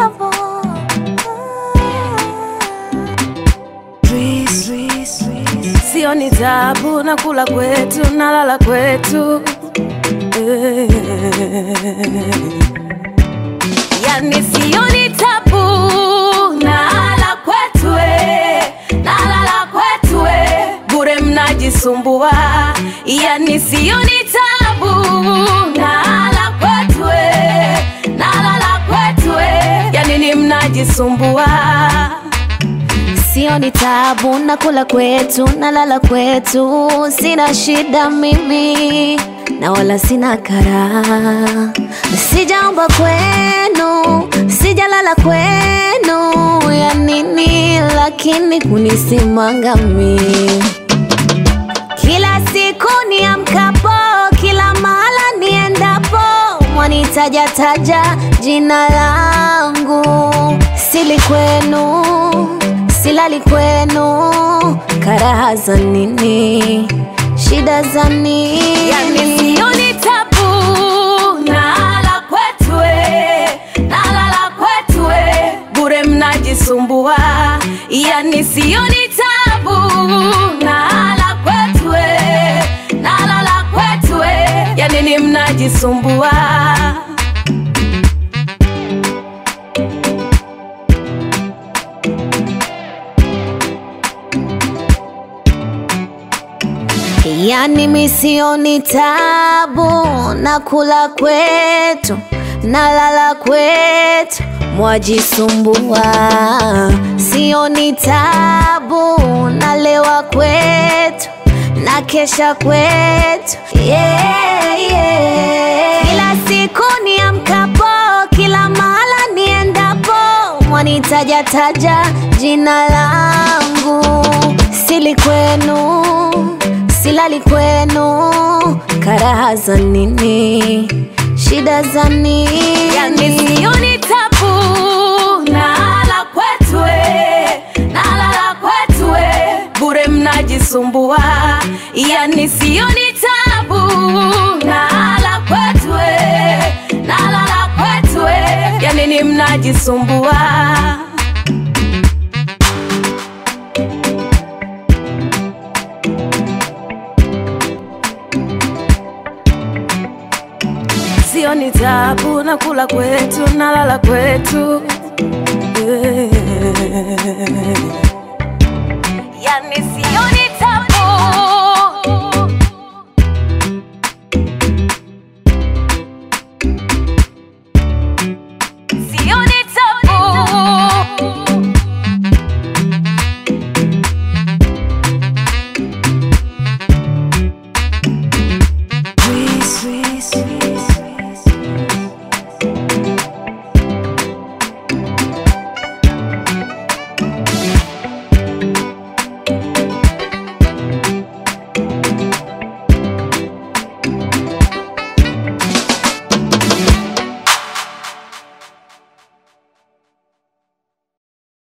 tabu. Sio ni tabu, nakula kwetu, nalala kwetu Eh. Yani sio ni tabu, nalala kwetu eh, nalala kwetu eh, bure mnajisumbua. Yani sio ni tabu, nalala kwetu eh, nalala kwetu eh, yani ni mnajisumbua. Sio ni tabu, nakula kwetu, nalala kwetu, sina shida mimi na wala sina kara. Sijaomba kwenu, sijalala kwenu, ya nini lakini kunisimanga mimi kila siku niamkapo, kila mahala niendapo, mwanitajataja jina langu. Sili kwenu, silali kwenu, karaha za nini? Shida za nini? Yani sio ni tabu, nalala kwetu eh, nalala kwetu eh, bure mnajisumbua. Yani sio ni tabu, nalala kwetu eh, nalala kwetu eh, yani ni mnajisumbua. Yani misioni tabu, nakula kwetu, nalala kwetu, mwajisumbua. Sioni tabu, nalewa kwetu, na kesha kwetu. Yeah, yeah. Kila siku niamkapo, kila mahala niendapo, mwanitajataja jina langu. Sili kwenu silali kwenu, karaha za nini? Shida za nini? Yani sio ni tabu, nalala kwetu eh, nalala kwetu eh, bure mnajisumbua. Yani sio ni tabu, nalala kwetu eh, nalala kwetu eh, yani ni mnajisumbua. Sio ni tabu, nakula kwetu, nalala kwetu Eh. Yani